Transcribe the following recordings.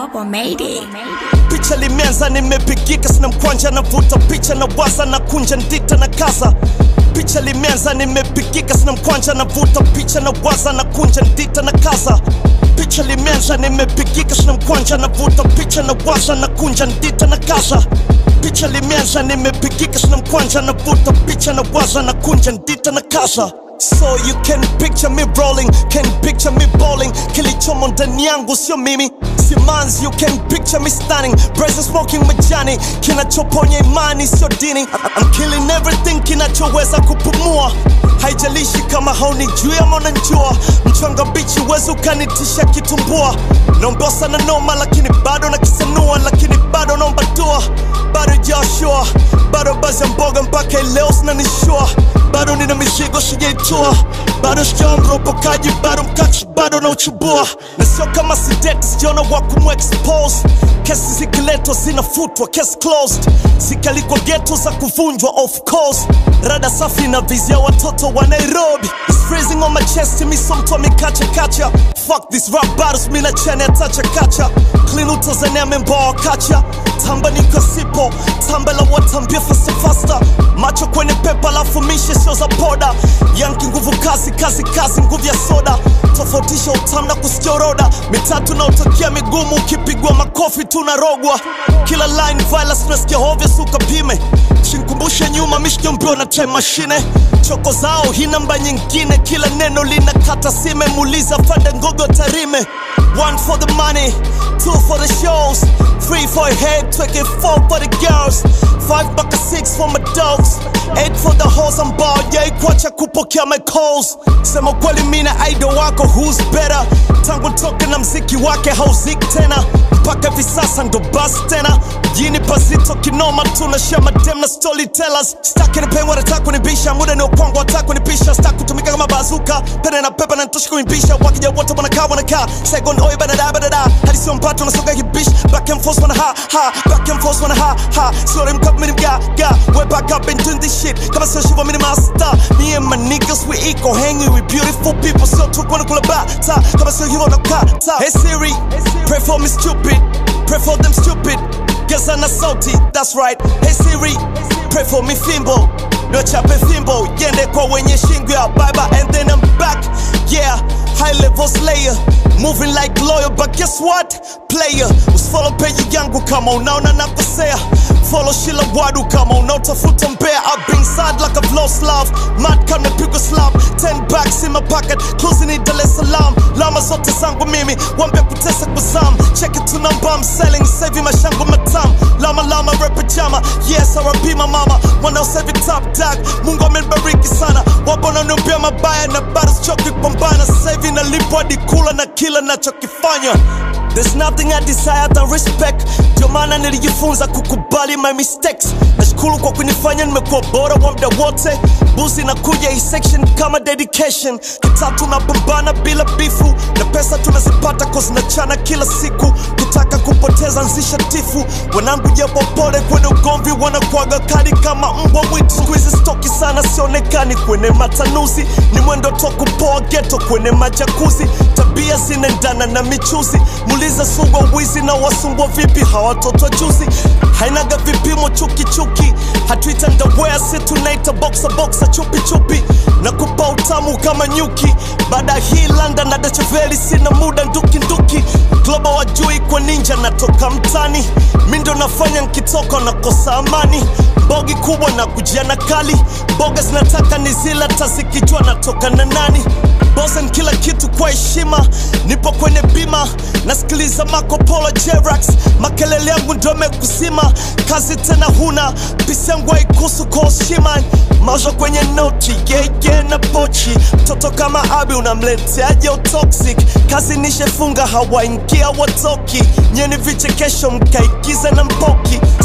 Global made it. picha limeanza nimepigika sina mkwanja navuta picha na waza na kunja ndita na kaza picha limeanza nimepigika sina mkwanja navuta picha na waza na kunja ndita na kaza picha limeanza nimepigika sina mkwanja navuta picha na waza na kunja ndita na kaza picha limeanza nimepigika sina mkwanja navuta picha na waza na kunja ndita na kaza So you can picture me rolling, can picture me bowling Kilichomo ndani yangu sio mimi Simanzi, you can picture me stunning Brazen smoking majani Kinachoponya imani sio dini I'm killing everything kinachoweza kupumua Haijalishi kama haunijui ama unanijua Mchanga bichi wezi ukanitisha kitumbua Naomba sana noma lakini bado nakisanua Lakini bado naomba dua Bado Joshua Bado bazi ya mboga mpaka leo sinanishua Bado nina mizigo sijaitua Bado sijawa mropokaji Bado mkachi bado na uchubua Na sio kama sideti sijaona wa kumexpose Kesi zikiletwa zinafutwa Case closed Zikalikwa geto za kuvunjwa of course Rada safi na vizia watoto wa Nairobi It's freezing on my chest mi so mtu amekacha kacha Fuck this rap battles mi na chene atacha kacha Clean utazania memboa kacha Tamba niko sipo Tamba la watambia faster faster Macho kwenye pepa lafu mishe sio za poda Yanki nguvu kazi kazi kazi nguvu ya soda Tofautisha utamu na kusikia roda Mitatu na utokea migumu ukipigwa makofi tunarogwa Kila line violence nasikia hovyo suka pime Shinkumbushe nyuma mishike mbio na time machine Choko zao hii namba nyingine Kila neno linakata sime Muuliza fanda ngogo tarime One for the money, two for the shows Three for a head, take it four for the girls Five mpaka six for my dogs Eight for the hoes I'm bald, yeah ikwacha kupokea my calls Sema kweli mina idol wako who's better Tangu toke na mziki wake hauziki tena Mpaka hivi sasa ndo basi tena Mjini pasito kinoma tunashare madem na storytellers Staki ni pengo wanataka kunibisha Muda ni upongo wataka kunipisha Staki kutumika kama bazuka Pene na pepa na nitoshi kunibisha Wakija wote wanakaa wanakaa Second oi badada badada Hadi sio mpato nasoga kibish Back and forth wana ha ha Back and forth wana ha ha Sorry mkap mini mga ga We back up and doing this shit Kama sio shiva mini master Me and my niggas we equal Hanging with beautiful people Sio tu kwana kula bata Kama sio hivyo nakata Hey Siri Pray for me stupid Pray for them stupid Geza na sauti That's right Hey Siri Pray for me fimbo Nochape fimbo Yende kwa wenye shingo ya baba And then I'm back Yeah High level slayer Moving like lawyer But guess what Player Usifollow page yangu kama unaona nakosea Follow Shila Wadu kama unaotafuta mbea I've been sad like I've lost love Mad kama pigwa slap Ten bags in my pocket Closing in Dar es Salaam Lama zote zangu mimi Wambe kutesa kwa zam Check it to number I'm selling Saving mashangu matam Lama lama rap pajama Yes R.I.P my mama Wanaosevi top dog Mungu amenibariki sana Wapo wananiambia mabaya Na bado sichoki kupambana Sasa hivi nalipwa hadi kula na kila nachokifanya There's nothing I desire than respect Ndio maana nilijifunza kukubali my mistakes Nashukuru kwa kunifanya nimekuwa bora wa muda wote Buzi nakuja hii section kama dedication Kitatu napambana bila bifu Na pesa tunazipata cause nachana kila siku Kutaka kupoteza nzisha tifu Wanangu japo pole kwenye ugomvi Wanakuaga kali kama mbwa mwitu Siku hizi stoki sana sionekani kwenye matanuzi Ni mwendo to kupoa geto kwenye majakuzi Tabia zinaendana na michuzi Muuliza sugwa wizi na wasumbwa vipi hawatoto juzi Hainaga vipimo chuki chuki Hatuita ndawea si tunaita boxa boxa chupi chupi Na kupa utamu kama nyuki Baada ya hii London na Dacheveli sina muda nduki nduki Global wajui kwa ninja natoka mtani Mi ndo nafanya nkitoka nakosa amani Bogi kubwa na kujia na kali Boga zinataka ni zila tazikijua natoka na nani Bosen kila kitu kwa heshima Nipo kwenye bima Nasikiliza Marco Polo Jerax Makelele yangu ndo mekusima Kazi tena huna Pisi yangu haikusu kwa heshima Maisha kwenye noti yeah, yeah, na pochi Mtoto kama Abi unamleteaje utoxic Kazi nishefunga hawaingia watoki Nyeni vichekesho mkaigize na mpoki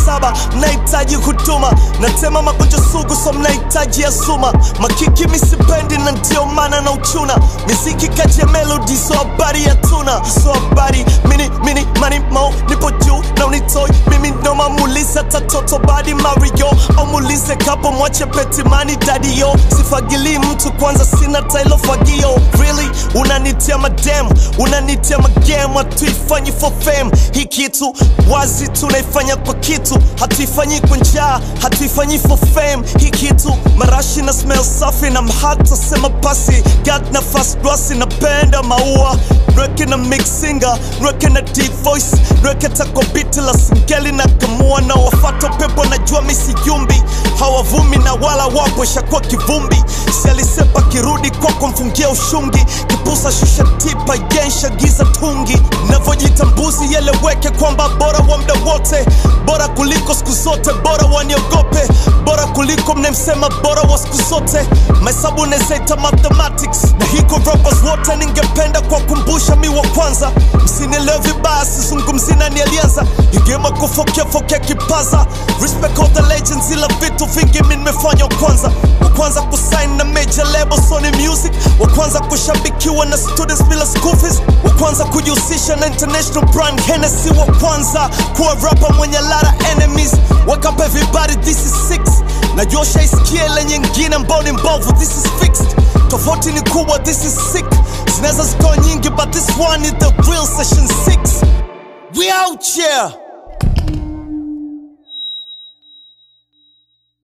saba mnahitaji huduma natema magonjwa sugu so mnahitaji ya suma makiki misipendi na ndio maana na uchuna miziki kati ya melodi so habari ya tuna so habari mini mini mani mo nipo juu na unitoi mimi noma muulize tatoto badi mario au muulize kapo mwache petimani dadio sifagili mtu kwanza sina tailo fagio really unanitia madem unanitia magem hatuifanyi for fame hii kitu wazi tunaifanya kwa kitu hatuifanyi kwa njaa hatuifanyi for fame hii kitu marashi na smell safi na mhata sema pasi god na fast grasi napenda maua nweke na mixinga nweke na deep voice nweke tako biti la singeli na kamua na wafata pepo najua misiyumbi hawavumi na wala wapo shakuwa kivumbi sialisepa kirudi kwako mfungia ushungi kipusa shusha tipa yensha giza tungi navyojita mbuzi yeleweke kwamba bora wa mda wote bora kuliko siku zote bora waniogope bora kuliko mnemsema bora wa siku zote mahesabu nezaita mathematics na hiko rappers wote ningependa kuwakumbusha mi wa kwanza msinielewe vibaya sizungumzi nani alianza igema kufokefokea kipaza respect all the legends ila vitu vingi mi nimefanya wa kwanza wa kwanza kusign na major label Sony Music wa kwanza kushabikiwa na students bila school fees wa kwanza kujihusisha na international brand Hennessy wa kwanza kuwa rapper mwenye lara enemies wake up everybody this is six najua shaisikia ile nyingine ambao ni mbovu this is fixed tofauti ni kubwa this is sick zinaweza zikawa nyingi but this one is the real session 6 we out here